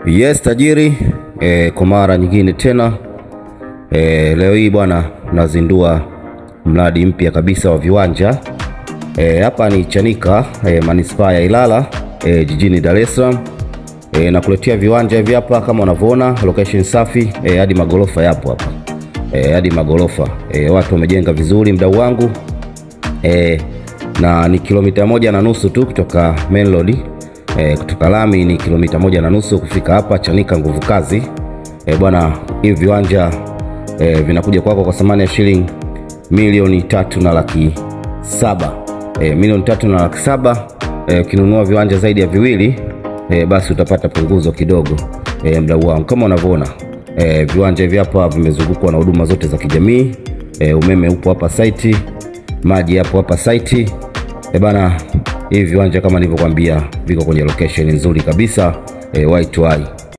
Yes tajiri e, kwa mara nyingine tena e, leo hii bwana nazindua mradi mpya kabisa wa viwanja e, hapa ni Chanika e, manispaa ya Ilala e, jijini Dar es Salaam e, nakuletea viwanja hivi hapa kama unavyoona, location safi e, hadi magorofa yapo hapa e, hadi magorofa e, watu wamejenga vizuri, mdau wangu e, na ni kilomita moja na nusu tu kutoka main road e, kutoka lami ni kilomita moja na nusu kufika hapa Chanika nguvu kazi e, bwana hivi viwanja e, vinakuja kwako kwa thamani ya shilingi milioni tatu na laki saba e, milioni tatu na laki saba e, ukinunua viwanja zaidi ya viwili e, basi utapata punguzo kidogo e, mdau wangu kama unavyoona e, viwanja hivi hapa vimezungukwa na huduma zote za kijamii e, umeme upo hapa site maji yapo hapa site e bana hivi viwanja kama nilivyokuambia viko kwenye location nzuri kabisa e, Y2Y